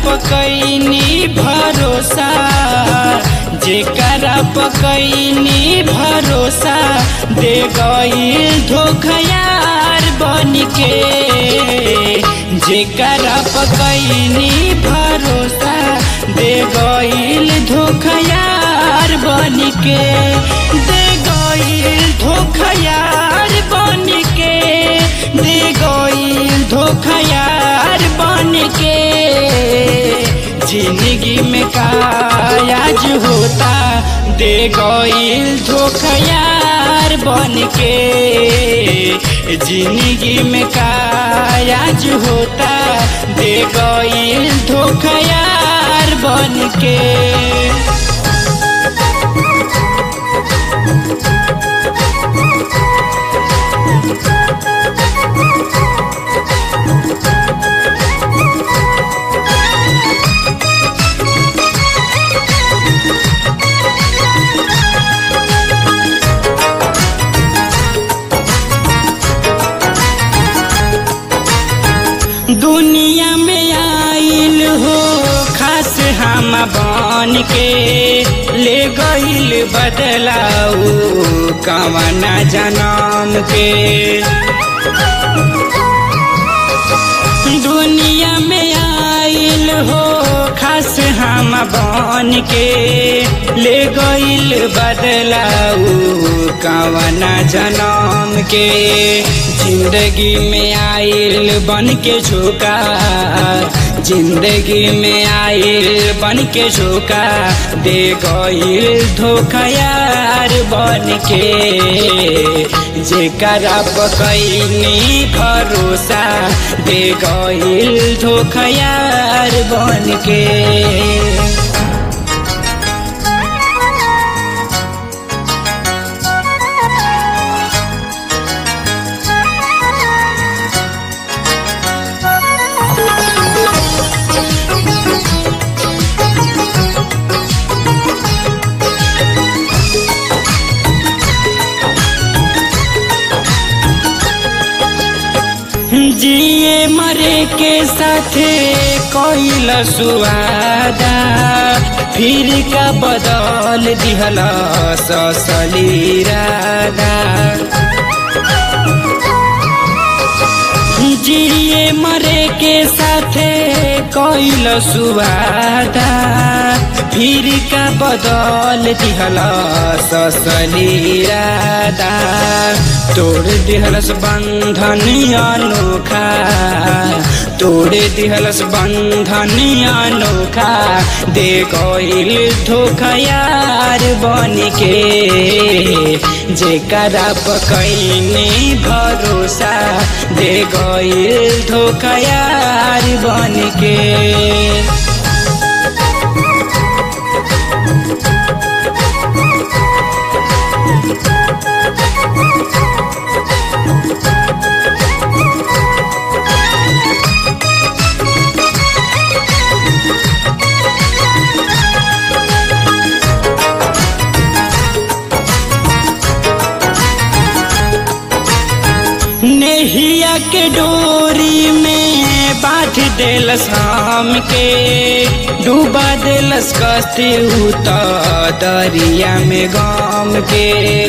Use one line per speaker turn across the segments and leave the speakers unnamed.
पकैनी भरोसा जेकरा पकैनी भरोसा दे गईल धोखयार बन के जेकरा पकैनी भरोसा दे गईल धोखयार बन के दे गईल धोखयार बन के दे गईल धोखयार बन के जिंदगी में कायाज होता दे गईल धोखयार बन के जिंदगी में कायाज होता दे गईल धोखयार बन के दुनिया में आइल हो खास हम बन के ले गईल बदलाऊ कवना जनम के दुनिया में आइल हो खास हम बन के ले गईल बदलाऊ कवना जनम के जिंदगी में आइल बन के झोंका जिंदगी में आइल बन के झोंका दे गईल धोखा यार बन के जेकरा पकैनी भरोसा दे गईल धोखा यार बन के जिए मरे के साथे कैल सुवादा फिर का बदल दिहल ससली राधा जिए मरे के साथे कैल सुवादा फिर का बदल दिहल ससली राधा तोड़ दिहलस बंधन अनोखा तोड़ दिहलस बंधन अनोखा दे गईल धोखा यार बन के जेकरा पकैनी भरोसा दे गईल धोखा यार बन के नेहिया के डोरी में बांध देलस हम के डूबा देलस कस्ती उत दरिया में गाम के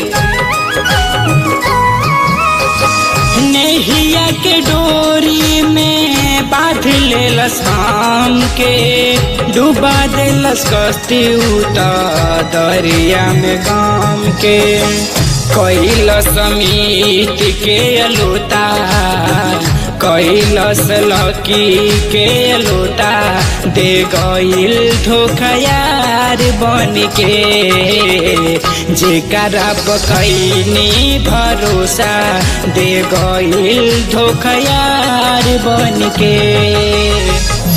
नेहिया के डोरी में बांध लेलस हम के डूबा देलस कस्ती उत दरिया में गाम के कैलस समीत के अलोता कैलस लकी के अलोता दे गईल धोखा यार बन के जेकरा पकैनी भरोसा दे गईल धोखा यार बन के